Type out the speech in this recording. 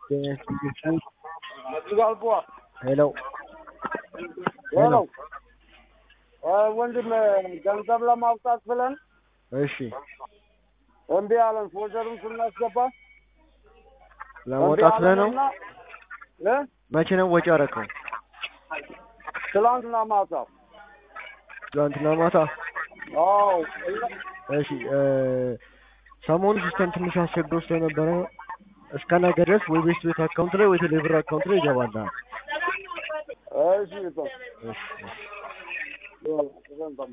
ሄሎ ሄሎ ወንድም ገንዘብ ለማውጣት ብለን እሺ እምቢ አለን። ፎልደሩን ስናስገባ ለመውጣት ብለህ ነው? እ መቼ ነው ወጪ ያደረከው? ትላንትና ማታ። ትናንትና ማታ። አዎ እሺ እ ሰሞኑ ሲስተም ትንሽ አስቸግሮ ስለነበረ እስከ ነገ ድረስ ወይ ቤስት ቤት አካውንት ላይ ወይ ቴሌብር አካውንት ላይ ይገባልሃል። እሺ እሺ እሺ። እሺ